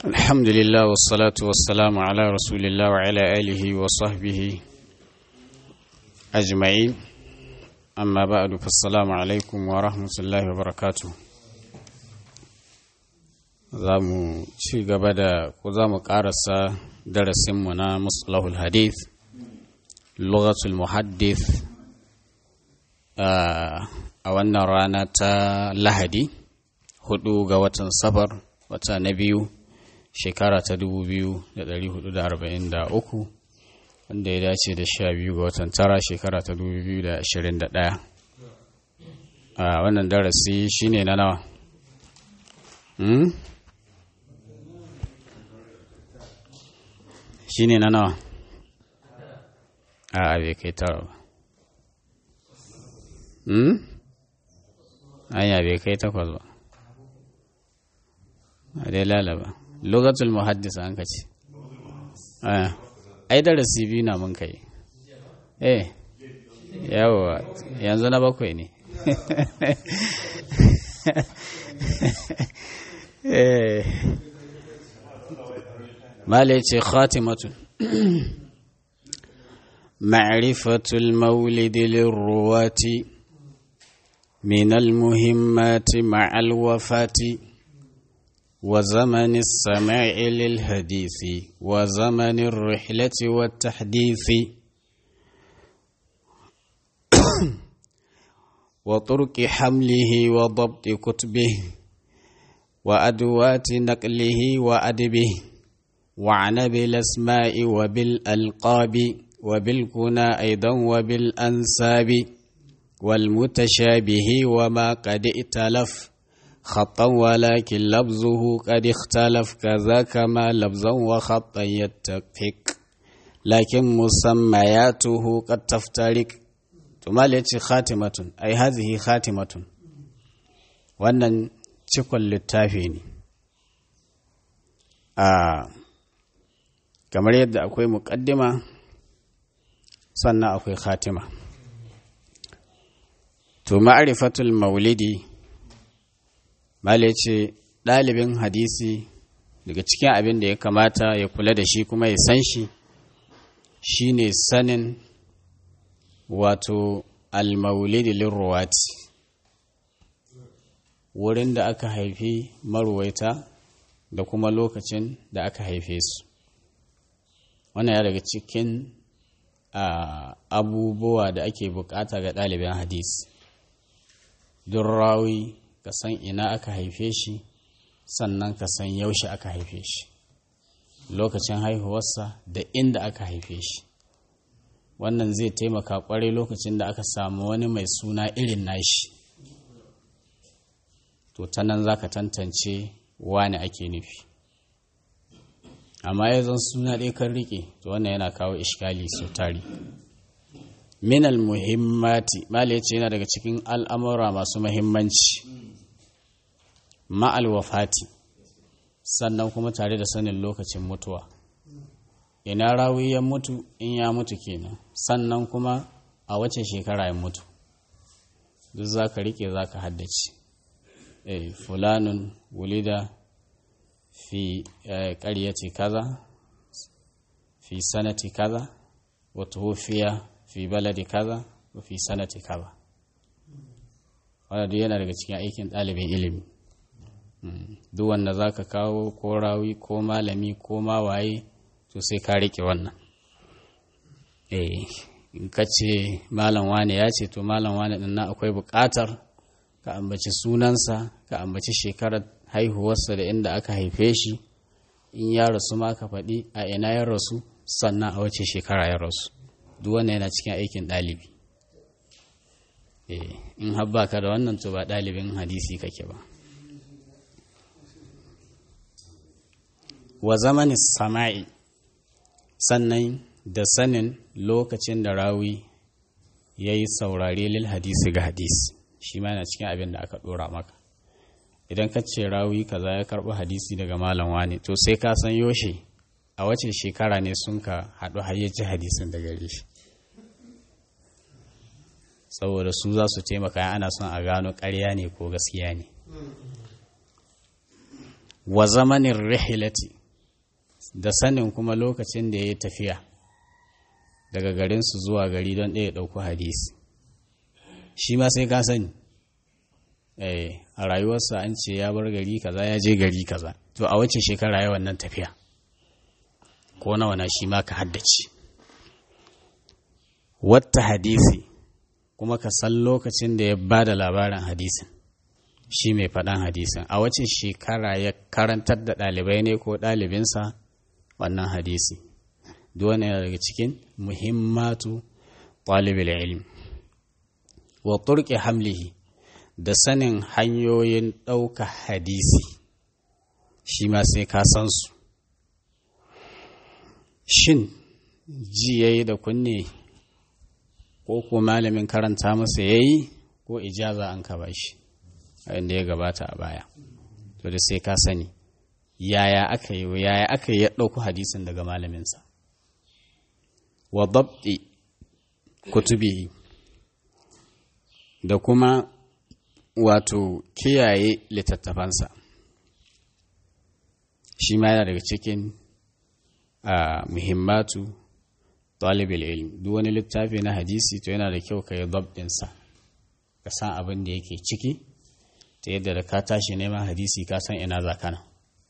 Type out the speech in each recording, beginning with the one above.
الحمد لله والصلاة والسلام على رسول الله وعلى آله وصحبه أجمعين أما بعد فالسلام عليكم ورحمة الله وبركاته za mu ci gaba da ko za mu ƙarasa darasinmu na musulahul hadith lughatul muhaddith a wannan rana ta lahadi hudu ga watan safar wata na biyu shekara ta 2443 wanda ya dace da sha biyu ga watan tara shekara ta 2021 a wannan darasi shine na nawa shine na nawa a bai kai tara ba anya bai kai takwas ba a dai lalaba lokacin muhaddisa an ka ce ai darasi biyu na mun kai eh yawa yanzu na bakwai ne mala ce khatimatun ma'rifatul maulidi lirruwati من المهمات مع الوفاة وزمن السماع للحديث وزمن الرحلة والتحديث وطرق حمله وضبط كتبه وأدوات نقله وأدبه وعن بالأسماء وبالألقاب وبالكنى أيضا وبالأنساب والمتشابه وما قد ائتلف خطا ولكن لفظه قد اختلف كذا كما لفظا وخطا يتفق لكن مسمياته قد تفترق ثم يأتي خاتمة أي هذه خاتمة wannan cikon littafi ne a kamar yadda akwai muƙaddima sannan akwai khatima to ma'arifatul maulidi mala ce ɗalibin hadisi daga cikin abin da ya kamata ya kula da shi kuma ya san shi shine sanin wato al-maulidi lirruwati wurin da aka haifi maruwaita da kuma lokacin da aka haife su wannan ya daga cikin abubuwa da ake bukata ga ɗalibin hadisi don rawi ka san ina aka haife shi sannan ka san yaushe aka haife shi lokacin haihuwarsa da inda aka haife shi wannan zai taimaka kwarai lokacin da aka samu wani mai suna irin nashi to ta nan za ka tantance wani ake nufi amma ya zan suna ɗaya kan riƙe to wannan yana kawo ishkali sau tari minal muhimmati mala yace yana daga cikin al'amura masu muhimmanci ma'al wafati sannan kuma tare da sanin lokacin mutuwa ina rawi ya mutu in ya mutu kenan sannan kuma a wace shekara ya mutu duk za ka rike za ka haddace eh fulanun wulida fi ƙaryati kaza fi sanati kaza wa tuhufiya fi baladi kaza wa fi sanati kaza wanda duk yana daga cikin aikin ɗalibin ilimi duk wanda za ka kawo ko rawi ko malami ko mawaye to sai ka riƙe wannan eh in ka ce malam wane ya ce to malam wane ɗin nan akwai buƙatar ka ambaci sunansa ka ambaci shekarar haihuwarsa da inda aka haife shi in ya rasu ma ka faɗi a ina ya rasu sannan a wace shekara ya rasu duk wannan yana cikin aikin ɗalibi in habba ka da wannan to ba ɗalibin hadisi kake ba wa zamanin sama'i sannan da sanin lokacin da rawi ya yi saurare lil hadisi ga hadisi shi ma yana cikin abin da aka ɗora maka idan ka ce rawi kaza ya karɓi hadisi daga malam wani to sai ka san yoshe a wace shekara ne sun ka haɗu hayyaci hadisin da gare shi saboda su za su taimaka ana son a gano ƙarya ne ko gaskiya ne wa zamanin rihilati da sanin kuma lokacin da ya yi tafiya daga garinsu zuwa gari don ɗaya ɗauko hadisi shi ma sai ka sani a rayuwarsa an ce ya bar gari kaza ya je gari kaza to a wace shekara ya wannan tafiya ko nawa na shi ma ka haddace wata hadisi kuma ka san lokacin da ya ba da labarin hadisin shi mai faɗan hadisin a wace shekara ya karantar da ɗalibai ne ko ɗalibinsa wannan hadisi duwane yana daga cikin muhimmatu ɗalibin ilmi wa turke hamlihi da sanin hanyoyin ɗauka hadisi shi ma sai ka san su shin ji ya yi da kunne ko ko malamin karanta masa ya yi ko ijaza an ka bashi inda ya gabata a baya to da sai ka sani yaya aka yi yaya aka yi ya ɗauko hadisin daga malaminsa wa dabdi kutubihi da kuma wato kiyaye littattafansa shi ma yana daga cikin muhimmatu talibul ilm duk wani littafi na hadisi to yana da kyau ka yi dabdinsa ka san abin da yake ciki ta yadda da ka tashi neman hadisi ka san ina za kana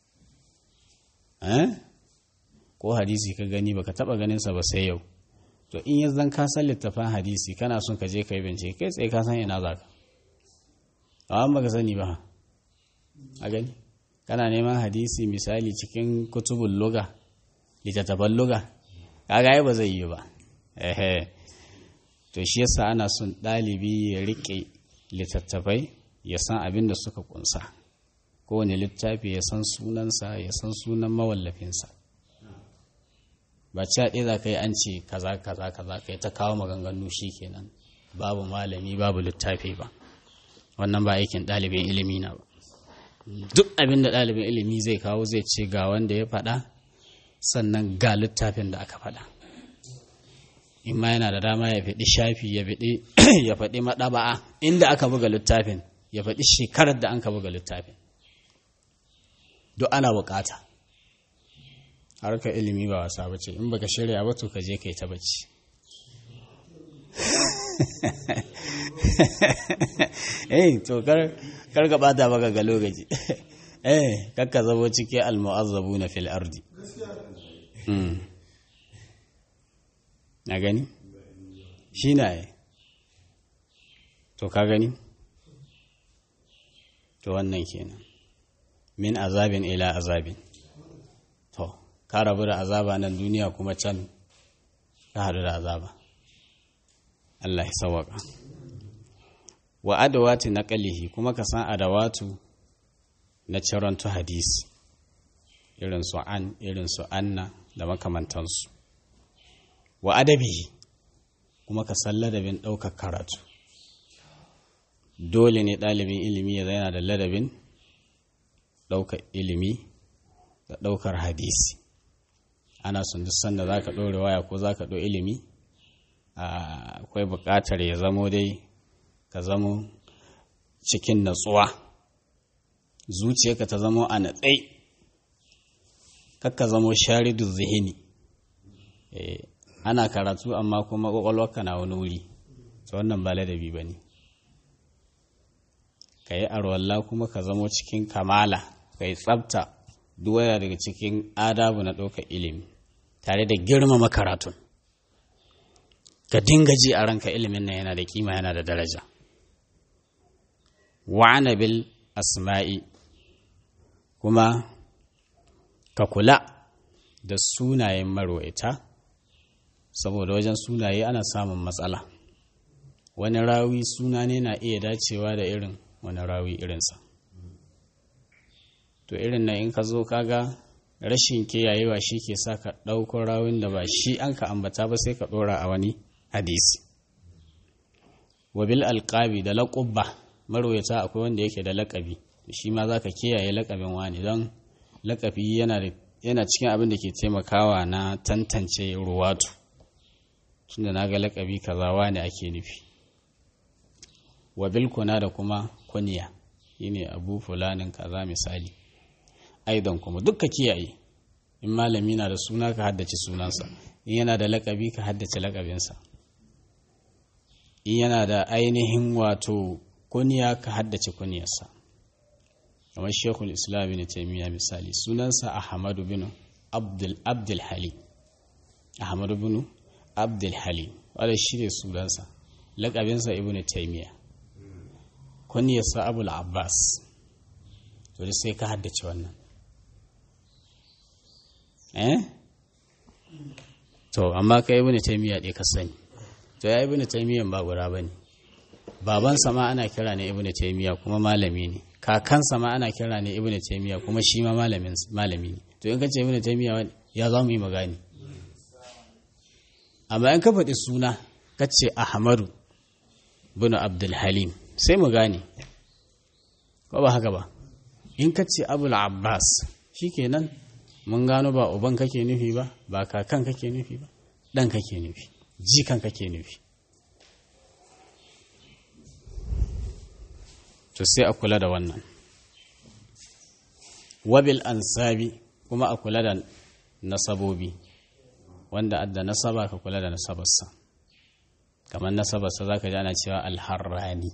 ko hadisi ka gani baka taba ganinsa ba sai yau to in ya zan ka san littafin hadisi kana son ka je ka yi bincike kai tsaye ka san ina za ka amma baka sani ba a gani kana neman hadisi misali cikin kutubun luga littattafan luga kaga ai ba zai yi ba ehe to shi yasa ana son ɗalibi ya riƙe littattafai ya san abin da suka kunsa kowane littafi ya san sunansa ya san sunan mawallafinsa ba ci ɗaya za ka yi an ce kaza kaza kaza ka yi ta kawo maganganu shi kenan babu malami babu littafi ba wannan ba aikin ɗalibin ilimi na ba duk abin da ɗalibin ilimi zai kawo zai ce ga wanda ya faɗa sannan ga littafin da aka faɗa in ma yana da dama ya faɗi shafi ya faɗi maɗaba'a inda aka buga littafin ya faɗi shekarar da an ka buga littafin duk ana bukata harka ilimi ba wasa bace in baka shirya ba to ka je kai ta bacci eh to kar kar ka bata baka ga lokaci eh kakka zabo cike almu'azzabuna fil ardi mm na gani shi na yi to ka gani to wannan kenan min azabin ila azabin to ka rabu da azaba nan duniya kuma can ka haɗu da azaba Allah ya sawaka wa adawati naqalihi kuma ka san adawatu na cirantu hadisi irin su an irin su anna da makamantansu wa adabihi kuma ka san ladabin ɗaukar karatu dole ne ɗalibin ilimi ya yana da ladabin ɗaukar ilimi da ɗaukar hadisi ana son duk sanda za ka ɗore waya ko za ka ɗo ilimi akwai buƙatar ya zamo dai ka zamo cikin natsuwa zuciyarka ta zamo a natsai kakka zamo sharidu zihini ana karatu amma kuma ƙwaƙwalwarka na wani wuri ta wannan ba ladabi ba ne ka yi arwalla kuma ka zamo cikin kamala ka yi tsabta duwaya daga cikin adabu na ɗaukar ilimi tare da girmama karatun ka dinga ji a ranka ilimin nan yana da kima yana da daraja wa'ana bil asma'i kuma ka kula da sunayen marwaita saboda wajen sunaye ana samun matsala wani rawi suna ne na iya dacewa da irin wani rawi irinsa to irin na in ka zo kaga rashin kiyayewa shi ke sa ka ɗaukar rawin da ba shi an ka ambata ba sai ka ɗora a wani hadisi wabil alƙabi da laƙubba marwayata akwai wanda yake da laƙabi shi ma za ka kiyaye laƙabin wani don laƙabi yana cikin abin da ke taimakawa na tantance ruwatu tunda na ga laƙabi kaza wani ake nufi wabil kuna da kuma kuniya shine abu fulanin kaza misali aidan kuma dukka kiyaye in malami na da suna ka haddace sunansa in yana da lakabi ka haddace lakabinsa in yana da ainihin wato kuniya ka haddace kuniyarsa kamar shekul islam bin taimiyya misali sunansa ahmadu bin abdul abdul halim ahmadu bin abdul halim wadda shi ne sunansa lakabinsa ibn taimiyya kuniyarsa abul abbas to da sai ka haddace wannan eh to amma ka ibn taimiyya ɗaya ka sani to ya ibn taimiyyan ba guda bane babansa ma ana kira ne ibn taimiyya kuma malami ne kakansa ma ana kira ne ibn taimiyya kuma shi ma malami ne to in ka ce ibn taimiyya ya za mu yi magani amma in ka faɗi suna ka ce ahmadu bin abdulhalim sai mu gane ko ba haka ba in ka ce abul abbas shikenan mun gano ba uban kake nufi ba ba kakan kake nufi ba ɗan kake nufi jikan kake nufi to sai a kula da wannan wabil ansabi kuma a kula da nasabobi wanda adda nasaba ka kula da nasabarsa kamar nasabarsa za ka ji ana cewa alharrani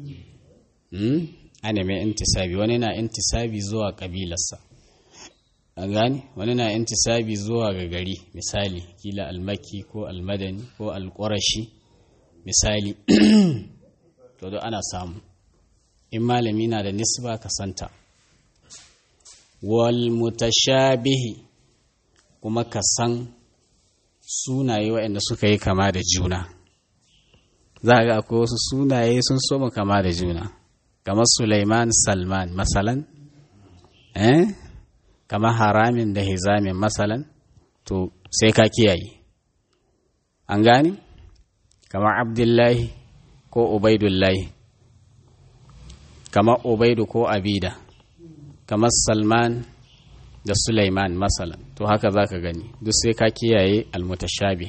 ana mai intisabi wani na intisabi zuwa ƙabilarsa an gani wani na intisabi zuwa ga gari misali kila almaki ko almadani ko alƙwarashi misali to ana samu in malami na da nisba ka santa wal mutashabihi kuma ka san sunaye waɗanda suka yi kama da juna za ga akwai wasu sunaye sun soma kama da juna kamar Sulaiman Salman masalan eh kamar haramin da hizamin masalan to sai ka kiyaye an gani kamar Abdullahi ko Ubaidullahi kamar Ubaidu ko Abida kamar Salman da Sulaiman masalan to haka za ka gani duk sai ka kiyaye almutashabi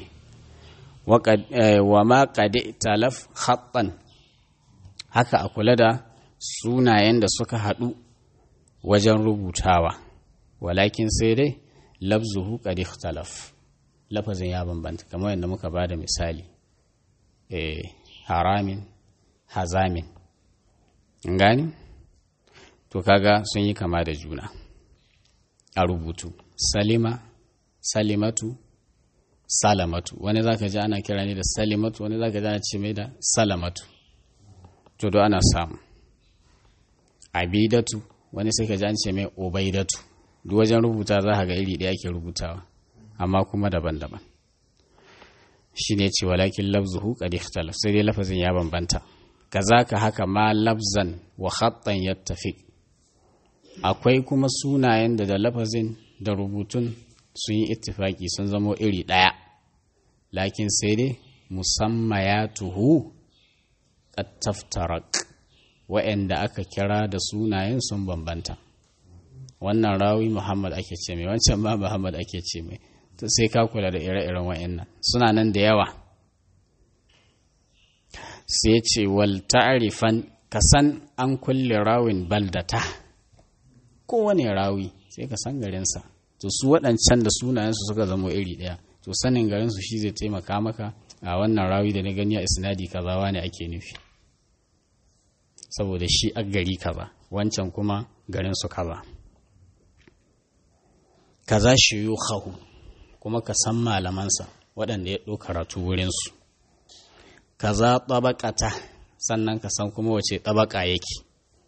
wa ma qadi talaf khattan haka a kula da sunayen da suka haɗu wajen rubutawa walakin sai dai labzuhu qad ikhtalaf lafazin ya bambanta kamar yadda muka ba da misali eh haramin hazamin gani to kaga sun yi kama da juna a rubutu salima salimatu salamatu wani zaka ji ana kira ne da salimatu wani zaka ji ana ce mai da salamatu to do ana samu abidatu wani sai ka ji an ce mai obaidatu duk wajen rubuta za ka ga iri ɗaya ke rubutawa amma kuma daban-daban shi ne ce walakin lafzuhu qad ikhtalaf sai dai lafazin ya bambanta kazaka haka ma lafzan wa khattan yattafiq akwai kuma sunayen da da lafazin da rubutun sun yi ittifaki sun zamo iri ɗaya lakin sai dai musammayatuhu qad taftarak wa'anda aka kira da sunayen sun bambanta wannan rawi Muhammad ake ce mai wancan ma Muhammad ake ce mai to sai ka kula da ire-iren wa'annan suna nan da yawa sai ce wal ta'rifan kasan an kulle rawin baldata kowane rawi sai ka san garinsa to su waɗancan da sunayensu suka zama iri ɗaya to sanin garinsu shi zai taimaka maka a wannan rawi da na gani a isnadi kaza ne ake nufi saboda shi a gari kaza wancan kuma garinsu kaza kaza shi yi hahu kuma ka san malamansa waɗanda ya ɗau karatu wurinsu kaza ɗabaƙata sannan ka san kuma wace ɗabaƙa yake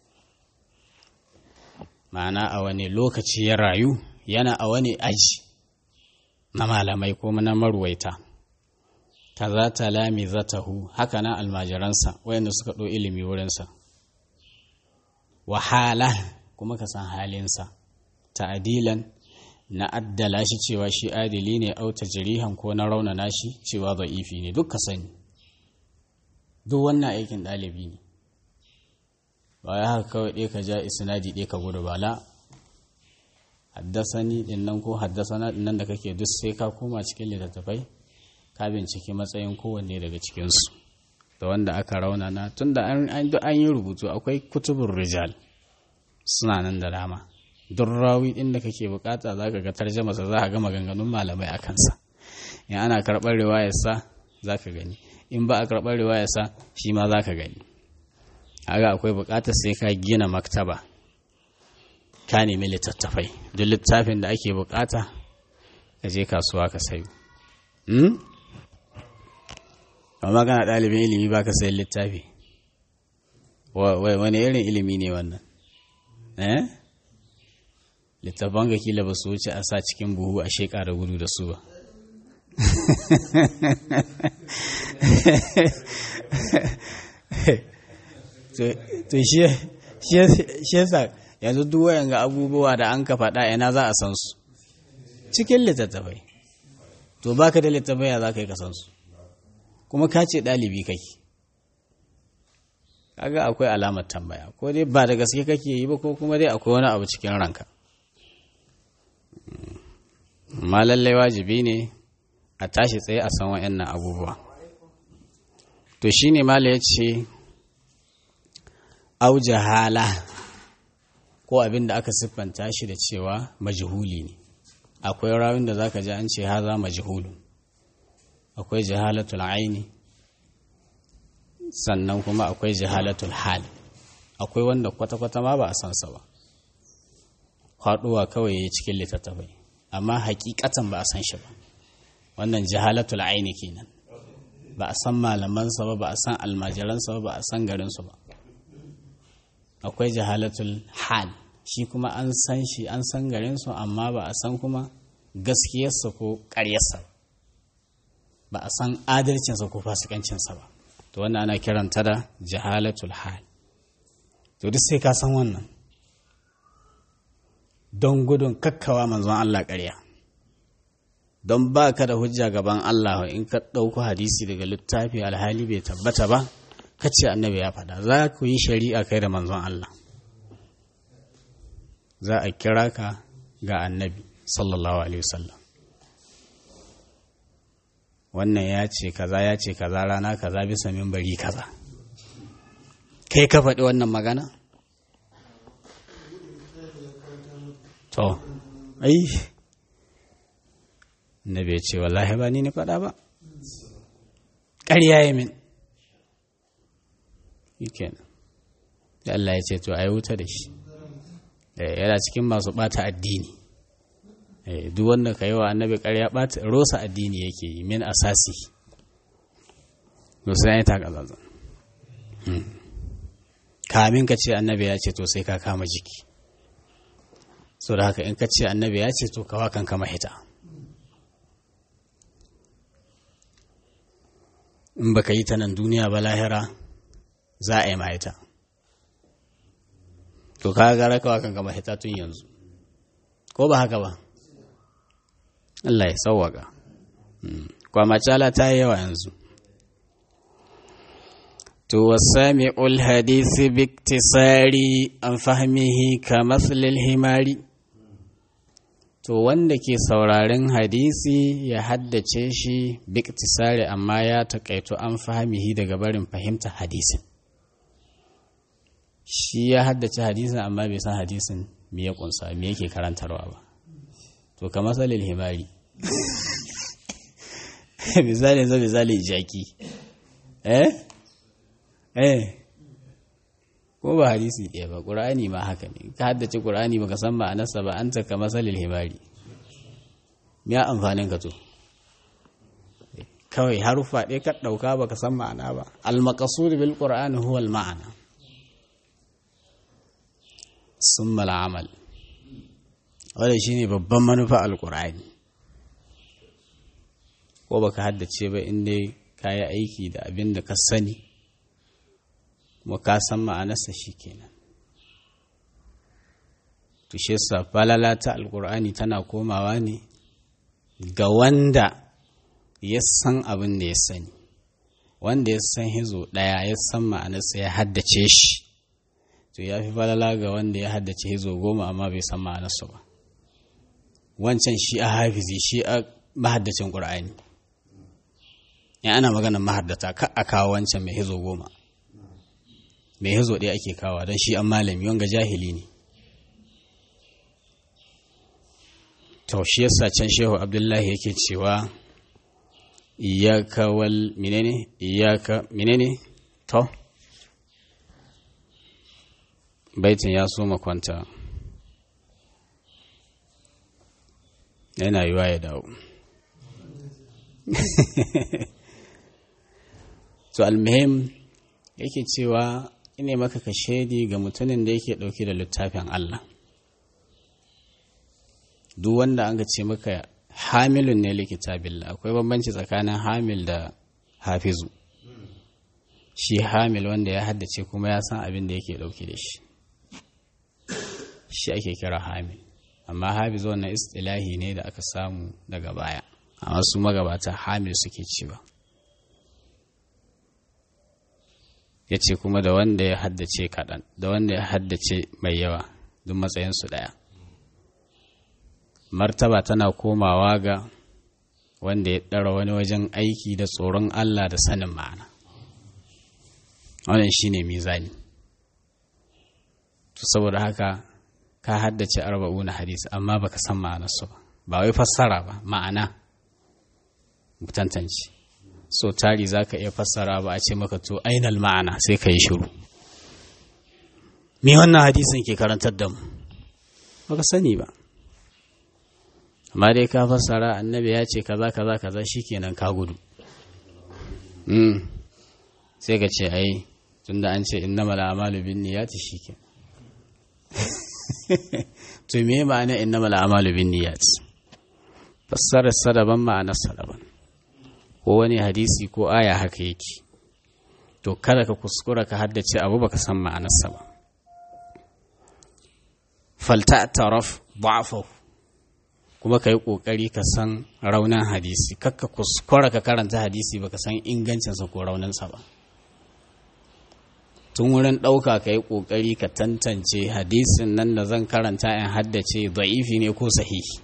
ma'ana a wani lokaci ya rayu yana a wani aji na malamai ko na marwaita kaza talami zatahu haka na almajiransa wayanda suka ɗo ilimi wurinsa wahala kuma ka san halinsa ta'adilan na addala shi cewa shi adili ne auta jirihan ko na raunana shi cewa za'ifi ne duk ka sani duk wannan aikin ɗalibi ne ba ya haka kawai ɗaya ka ja isnadi ɗaya ka gudu bala haddasani ɗin nan ko haddasana ɗin nan da kake duk sai ka koma cikin littattafai ka binciki matsayin kowanne daga cikinsu da wanda aka raunana tun da an yi rubutu akwai kutubun rijal suna nan da dama duk rawi ɗin da kake bukata za ka ga tarjamasa za ka ga maganganun malamai a kansa in ana karɓar riwayarsa za ka gani in ba a karɓar riwayarsa shi ma za ka gani haka akwai bukatar sai ka gina maktaba ka nemi littattafai duk littafin da ake bukata ka je kasuwa ka sayo amma kana ɗalibin ilimi ba ka sayan littafi wani irin ilimi ne wannan eh littafan ga kila ba su wuce a sa cikin buhu a sheƙa da gudu da su ba to shi yasa yanzu duk wayan ga abubuwa da an ka faɗa ina za a san su cikin littattafai to baka da littattafai ya za ka yi kasan su kuma ka ce ɗalibi kake kaga akwai alamar tambaya ko dai ba da gaske kake yi ba ko kuma dai akwai wani abu cikin ranka amma lallai wajibi ne a tashi tsaye a san wa'annan abubuwa to shine mala ya ce au jahala ko abin da aka siffanta shi da cewa majhuli ne akwai rawin da zaka ji an ce haza majhulu akwai jahalatul aini sannan kuma akwai jahalatul hal akwai wanda kwata-kwata ma ba a san sa ba faduwa kawai ya cikin littattafai amma hakikatan ba a san shi ba wannan jahalatul aini kenan ba a san malamansa ba ba a san almajiransa ba ba a san garinsu ba akwai jahalatul hal shi kuma an san shi an san garinsu amma ba a san kuma gaskiyarsa ko ƙaryarsa ba a san adalcinsa ko fasikancinsa ba to wannan ana kiranta da jahalatul hal to duk sai ka san wannan don gudun kakkawa manzon Allah ƙarya don ba ka da hujja gaban Allah in ka ɗauko hadisi daga littafi alhali bai tabbata ba ka ce annabi ya faɗa za ku yi shari'a kai da manzon Allah za a kira ka ga annabi sallallahu alaihi wasallam wannan ya ce kaza ya ce kaza rana kaza bisa mimbari kaza kai ka faɗi wannan magana to ai na bai ce wallahi ba ni ne faɗa ba ƙarya yi min kenan da Allah ya ce to a yi wuta da shi yana cikin masu ɓata addini duk wanda ka yi wa annabi ƙarya ɓata rosa addini yake yi min asasi musu ya yi takazazan kamin ka ce annabi ya ce to sai ka kama jiki so da haka in ka ce annabi ya ce to kawa kan kama hita in baka yi ta nan duniya ba lahira za a yi ma ita to ka gara kawa kan kama hita tun yanzu ko ba haka ba Allah ya sauwaka kwamacala ta yi yawa yanzu to wasami'ul hadisi biktisari an fahimihi ka matsalil himari to wanda ke sauraren hadisi ya haddace shi biktisari amma ya taƙaito an fahimihi daga barin fahimta hadisin shi ya haddace hadisin amma bai san hadisin me ya kunsa me yake karantarwa ba to ka matsalil himari misali zai misali jaki eh eh ko ba hadisi ɗaya ba ƙur'ani ma haka ne ka haddace ƙur'ani baka san ma'anarsa ba an taka masalil himari ya amfanin ka to kawai harufa ɗaya ka ɗauka baka san ma'ana ba al-maqsud bil qur'ani huwa al-ma'ana summa al-amal wanda shine babban manufa al-qur'ani ko baka haddace ba in dai kayi aiki da abin da ka sani kuma ka san ma'anarsa shi kenan tushe sa falala ta alkur'ani tana komawa ne ga wanda ya san abin da ya sani wanda ya san hizo ɗaya ya san ma'anarsa ya haddace shi to ya fi falala ga wanda ya haddace hizo goma amma bai san ma'anarsa ba wancan shi a hafizi shi a mahaddacin ƙur'ani in ana maganar mahaddata ka a kawo wancan mai hizo goma mai hizo ɗaya ake kawo don shi an malami wanga jahili ne to shi yasa can shehu abdullahi yake cewa iyaka wal menene iyaka menene to baitin ya so makwanta yana yiwa ya dawo to almuhim yake cewa ina maka ka shaidi ga mutumin da yake ɗauke da littafin Allah duk wanda an ce maka hamilun ne likitabillah akwai bambanci tsakanin hamil da hafizu shi hamil wanda ya haddace kuma ya san abin da yake ɗauke da shi shi ake kira hamil amma hafiz wannan istilahi ne da aka samu daga baya amma su magabata hamil suke cewa ya ce kuma da wanda ya haddace kaɗan da wanda ya haddace mai yawa duk matsayinsu ɗaya martaba tana komawa ga wanda ya ɗara wani wajen aiki da tsoron Allah da sanin ma'ana wannan shine mizani to saboda haka ka haddace arba'una hadisi amma baka san ma'anarsu ba ba wai fassara ba ma'ana tantance so tari za ka iya fassara ba a ce maka to ainal ma'ana sai ka yi shiru me wannan hadisin ke karantar da mu baka sani ba amma dai ka fassara annabi ya ce kaza kaza kaza shikenan ka gudu mm. sai ka ce ai tunda an ce innamal a'malu binniyati shikenan to me ma'ana innamal a'malu binniyati fassarar sadaban ma'anar sadaban ko wani hadisi ko aya haka yake to kada ka kuskura ka haddace abu baka san ma'anarsa ba falta taraf ba'afahu kuma ka yi ƙoƙari ka san raunin hadisi kakka kuskura ka karanta hadisi baka san ingancinsa ko rauninsa ba tun wurin ɗauka ka yi ƙoƙari ka tantance hadisin nan da zan karanta in haddace da'ifi ne ko sahihi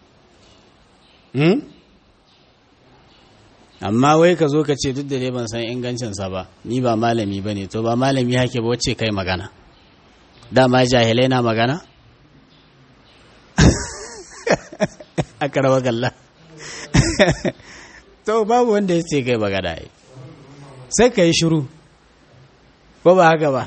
amma wai ka zo ka ce duk da dai ban san ingancinsa ba ni ba malami ba ne to ba malami hake ba wacce kai magana dama jahilai na magana a karaba galla to babu wanda ya ce kai magana yi sai ka yi shiru ko ba haka ba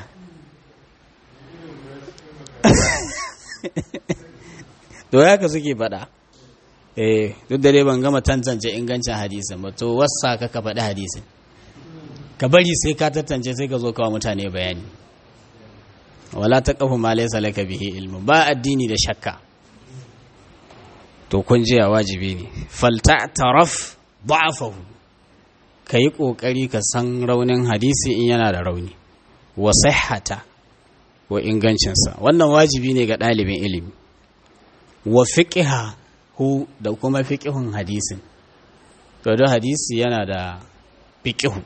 to ya ka suke faɗa eh duk da dai ban gama tantance ingancin hadisin ba to wasa ka ka faɗi hadisin ka bari sai ka tantance sai ka zo kawo mutane bayani wala ta kafu ma laysa laka bihi ilmu ba addini da shakka to kun ji wajibi ne falta taraf da'afahu kai kokari ka san raunin hadisi in yana da rauni wa sihhata wa ingancinsa wannan wajibi ne ga ɗalibin ilimi wa fiqha hu da kuma fiƙihun hadisin to don hadisi yana da fiƙihu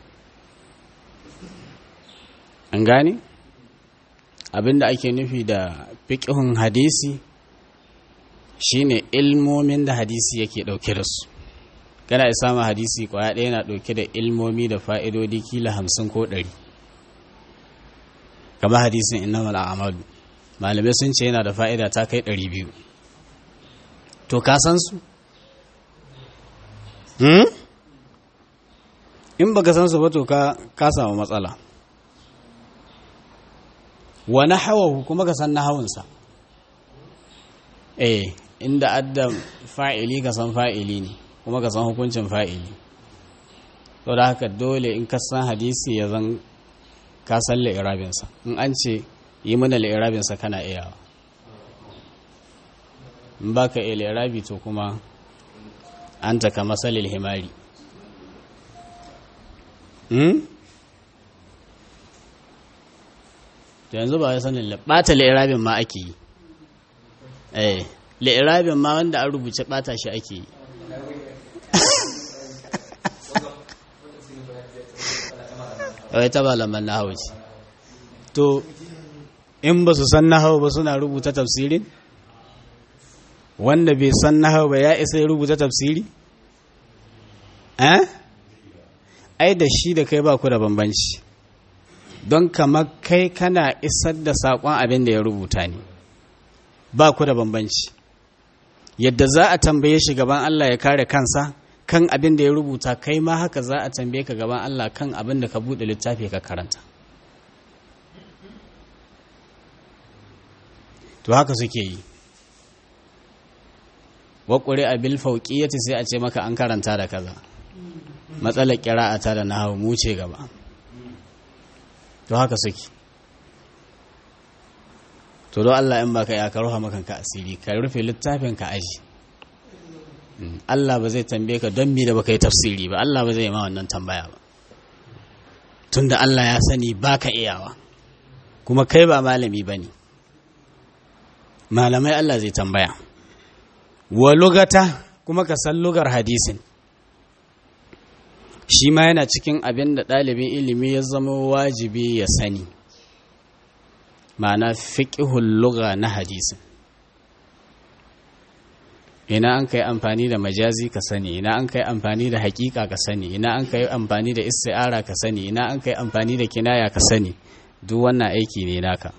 an gane abinda ake nufi da fiƙihun hadisi shine ilmomin da hadisi yake ɗauke da su kana isa ma hadisi kwaya ɗaya yana ɗauke da ilmomi da fa'idodi kila hamsin ko ɗari kama hadisin innamal a'malu malamai sun ce yana da fa'ida ta kai ɗari biyu to ka san su hmm? in baka san su ba to ka samu matsala wa nahawahu kuma ka san nahawunsa eh inda adda fa'ili ka san fa'ili ne kuma ka san hukuncin fa'ili to da haka dole in ka san hadisi ya zan ka san li'irabinsa in an ce yi mana li'irabinsa kana iyawa in ba ka ilirabi to kuma an taka masalil himari to yanzu ba ya sanin ɓata li'irabin ma ake yi eh li'irabin ma wanda an rubuce ɓata shi ake yi wai ta malaman na hau ce to in ba su san na hau ba suna rubuta tafsirin wanda bai san nahau ba ya isa ya rubuta tafsiri? eh? ai da shi da kai ba ku da bambanci don kamar kai kana isar da saƙon abin da ya rubuta ne ba ku da bambanci yadda za a tambaye shi gaban Allah ya kare kansa kan abin da ya rubuta kai ma haka za a tambaye ka gaban Allah kan abin da ka buɗe littafi ka karanta to haka suke yi waƙuri a bil fauƙiyati sai a ce maka an karanta da kaza matsalar ƙira'ata da nahawu mu ce gaba to haka suke to don Allah in baka ya ka ruha makanka asiri ka rufe littafin ka aji Allah ba zai tambaye ka don mi da baka yi tafsiri ba Allah ba zai yi ma wannan tambaya ba tunda Allah ya sani baka iyawa kuma kai ba malami bane malamai Allah zai tambaya wa lugata kuma ka san lugar hadisin shi ma yana cikin abin da ɗalibin ilimi ya zama wajibi ya sani ma'ana fiƙihun luga na hadisin ina an kai amfani da majazi ka sani ina an kai amfani da hakika ka sani ina an kai amfani da isti'ara ka sani ina an kai amfani da kinaya ka sani duk wannan aiki ne naka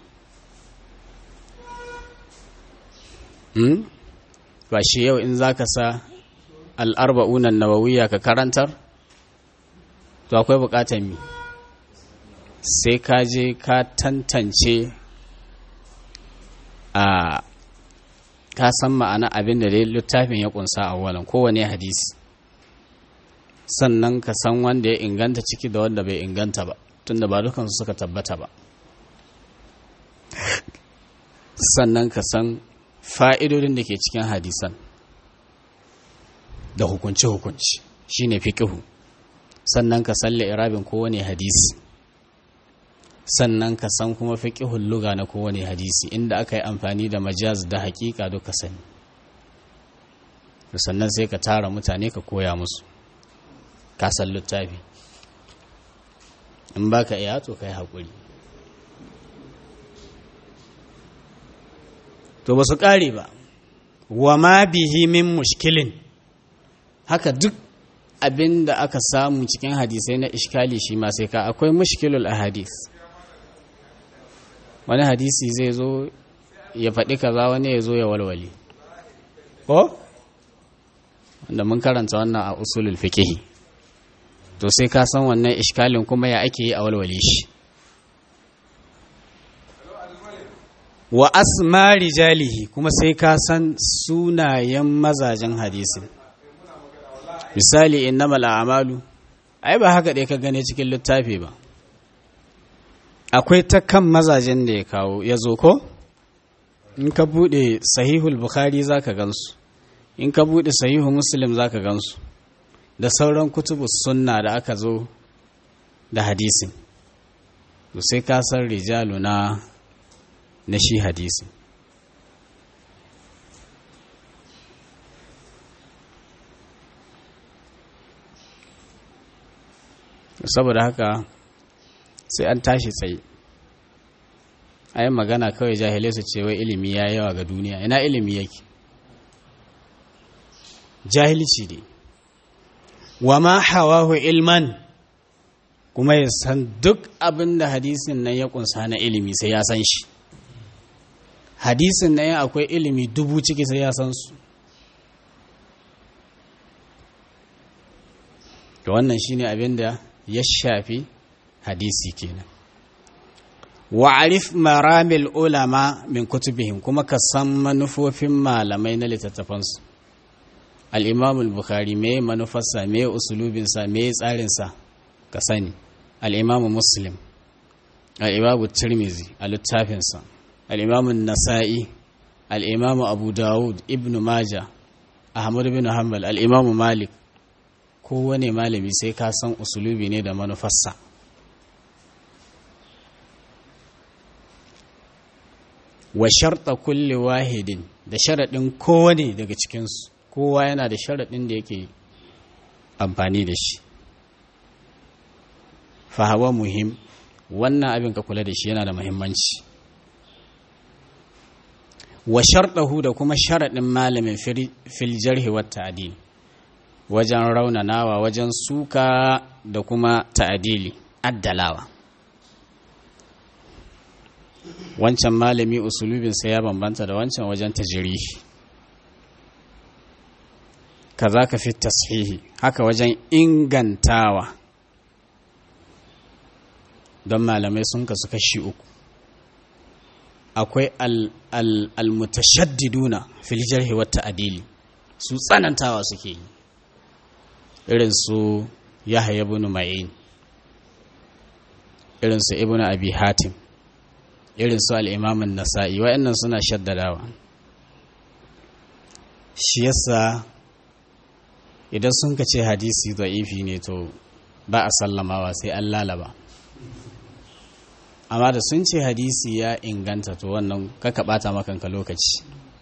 hmm? ba shi yau in zaka sa al'arba'unan nawawiya ka karantar to akwai bukatar mi sai ka je ka tantance a ka san ma'ana abin da dai littafin ya kunsa a walan kowane hadisi sannan ka san wanda ya inganta ciki da wanda bai inganta ba tunda ba dukansu suka tabbata ba sannan ka san fa'idodin da ke cikin hadisan da hukunci-hukunci shine fiƙihu sannan ka san irabin kowane hadisi sannan ka san kuma fiƙihun luga na kowane hadisi inda aka yi amfani da majaz da haƙiƙa duka sani sannan sai ka tara mutane ka koya musu ka san littafi in ba ka iya to ka yi haƙuri to ba su ƙare ba wa ma bihi min mushkilin haka duk abin da aka samu cikin hadisai na ishkali shi ma sai ka akwai mushkilul ahadis wani hadisi zai zo ya faɗi kaza wani ya zo ya walwale ko wanda mun karanta wannan a usulul fikihi to sai ka san wannan ishkalin kuma ya ake yi a walwale shi wa asma rijalihi kuma sai ka san sunayen mazajen hadisin misali innamal a'malu ai ba haka dai ka gane cikin littafi ba akwai ta kan mazajen da ya kawo ya zo ko in ka bude sahihul bukhari zaka gansu in ka bude sahihu muslim zaka gansu da sauran kutubu sunna da aka zo da hadisin to sai ka san rijalu na na shi hadisin saboda haka sai an tashi tsaye a yi magana kawai jahilai su ce wai ilimi ya yawa ga duniya ina ilimi yake jahilci ne wa ma hawahu ilman kuma ya san duk abin da hadisin nan ya kunsa na ilimi sai ya san shi hadisin nan akwai ilimi dubu ciki sai ya san su da wannan shine abin da ya shafi hadisi kenan wa'arif maramil ulama min kutubihim kuma ka san manufofin malamai na littattafansu al-imam al-bukhari me manufarsa me usulubinsa me tsarinsa ka sani al-imam muslim al-imam tirmizi a littafinsa al-imam nasa'i al-imam abu dawud ibn majah ahmad bin hanbal al-imam malik kowane malami sai ka san usulubi ne da manufarsa wa sharta kulle wahidin da sharaɗin kowane daga cikinsu kowa yana da sharaɗin da yake amfani da shi fahawa muhim wannan abin ka kula da shi yana da muhimmanci wa sharɗahu da kuma sharaɗin malamin fil jarhi wa ta'dil wajen raunanawa wajen suka da kuma ta'adili addalawa wancan malami usulubinsa ya bambanta da wancan wajen tajirihi kaza ka fi tashihi haka wajen ingantawa don malamai sun kasu kashi uku akwai al-mutashaddiduna fil jarhi wa ta'dili su tsanantawa suke yi irin su yahya ibn ma'in irin su ibn abi hatim irin su al-imam an-nasa'i wa'annan suna shaddadawa shi yasa idan sun ka ce hadisi da'ifi ne to ba a sallamawa sai an lalaba amma da sun ce hadisi ya inganta to wannan kaka bata makanka lokaci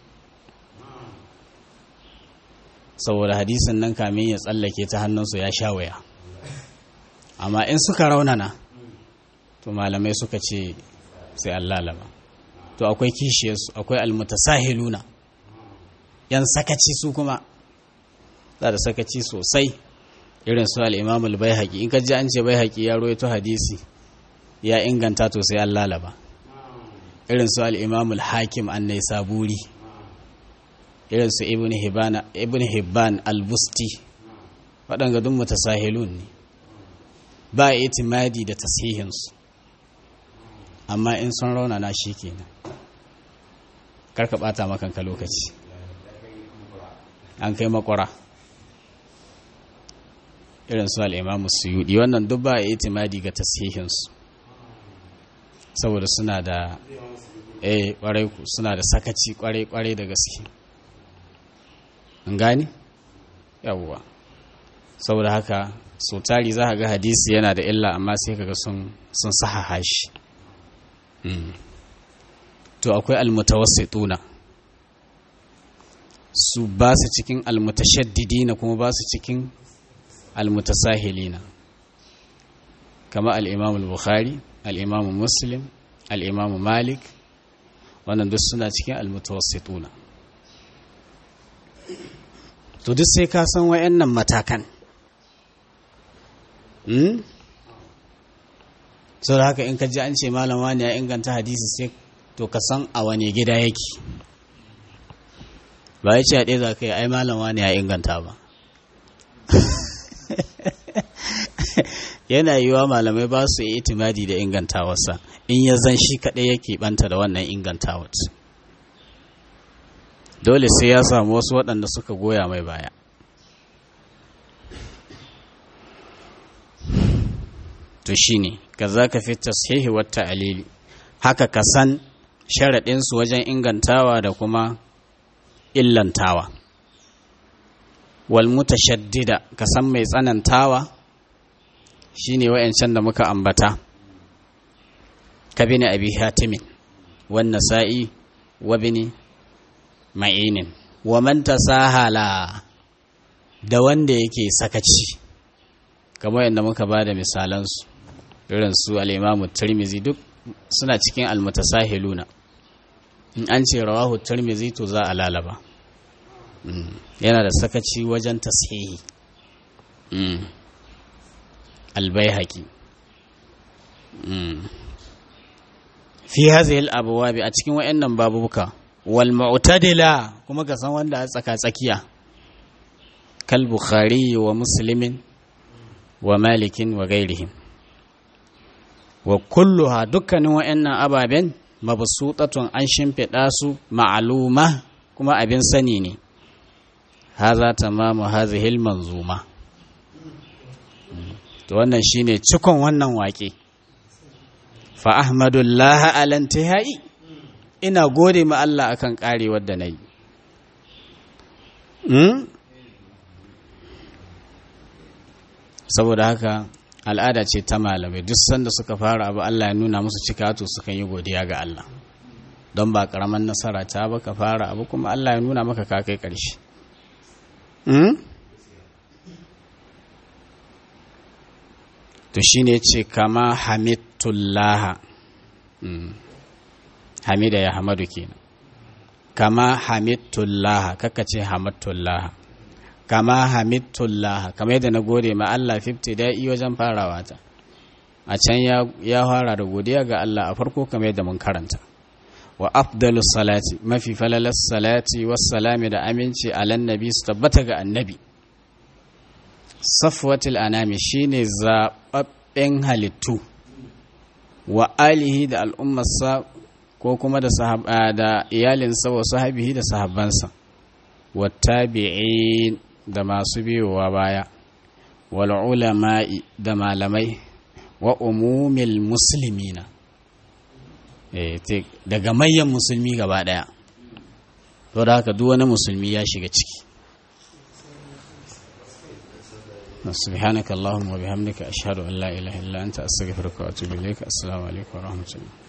saboda hadisin nan kamin ya tsallake ta hannunsu ya sha waya amma in suka raunana to malamai suka ce sai an lalaba to akwai kishiyarsu akwai almutasahiluna yan sakaci su kuma za da sakaci sosai irin su al'imamul bai haƙi in ka ji an ce bai haƙi ya roito hadisi ya inganta to sai an lalaba irin su al'imamul hakim an nai saburi irin su ibn hibban al-busti waɗanga dun mutasahilun ne ba itimadi da tasihinsu amma in sun raunana shi kenan karka ɓata makanka lokaci an kai makwara irin su al'imamu suyudi wannan duk ba a itimadi ga tasihinsu saboda suna da eh kwarai suna da sakaci kwarai kwarai da gaske an gani yawwa saboda haka so tari za ga hadisi yana da illa amma sai kaga sun sun sahaha shi to akwai almutawassituna su ba su cikin almutashaddidina kuma ba su cikin almutasahilina kama al-imam al-bukhari al-imam muslim al-imam malik wannan duk suna cikin almutawassituna to duk sai ka san wayannan matakan hmm? so da haka in ka ji an ce malam wani ya inganta hadisi sai to ka san a wane gida yake ba ya ce a ɗaya za ka yi ai malam wani ya inganta ba yana yiwuwa malamai ba su yi itimadi da ingantawarsa in ya zan shi kaɗai yake ɓanta da wannan ingantawar dole sai ya samu wasu waɗanda suka goya mai baya to shi ne ka za ka fi tashihi wata alili haka ka san sharaɗinsu wajen ingantawa da kuma illantawa wal mutashaddida ka san mai tsanantawa shine wayancan da muka ambata ka bini abi hatimin wan nasa'i wa bini ma'inin wa man tasahala da wanda yake sakaci kamar yadda muka ba da misalansu irin su al-imamu tirmizi duk suna cikin almutasahiluna in an ce rawahu tirmizi to za a lalaba yana da sakaci wajen tashihi albayhaqi fi hadhihi al-abwab a cikin wayannan babuka wal mu'tadila kuma ka san wanda a tsaka tsakiya kal bukhari wa muslimin wa malikin wa gairihim wa kulluha dukkanin wayannan ababen mabsutatun an shimfiɗa su ma'aluma kuma abin sani ne haza tamamu hazihil manzuma to wannan shine cikon wannan waƙe fa ahmadullah alantihai ina gode ma Allah akan karewar da nayi saboda haka al'ada ce ta malamai duk sanda suka fara abu Allah ya nuna musu cika to sukan yi godiya ga Allah don ba karaman nasara ta ba ka fara abu kuma Allah ya nuna maka ka kai ƙarshe to shi ne ce kama hamidullah hamida ya hamadu kenan kama hamidullah kaka ce hamadullah kama hamidullah kama yadda na gode ma Allah 50 da'i wajen farawa ta a can ya fara da godiya ga Allah a farko kama yadda mun karanta wa afdalus salati mafi falalas salati wassalami da aminci alan nabi su tabbata ga annabi safwatul anami shine zaɓaɓɓen halittu wa alihi da al'ummarsa ko kuma da, da iyalinsa wa sahabihi da sahabbansa wa tabi'in da masu biyowa baya wal ulama'i da malamai wa umumil muslimina daga mayan musulmi gaba daya to da haka duk wani musulmi ya shiga ciki سبحانك اللهم وبحمدك أشهد أن لا إله إلا أنت أستغفرك وأتوب إليك السلام عليكم ورحمة الله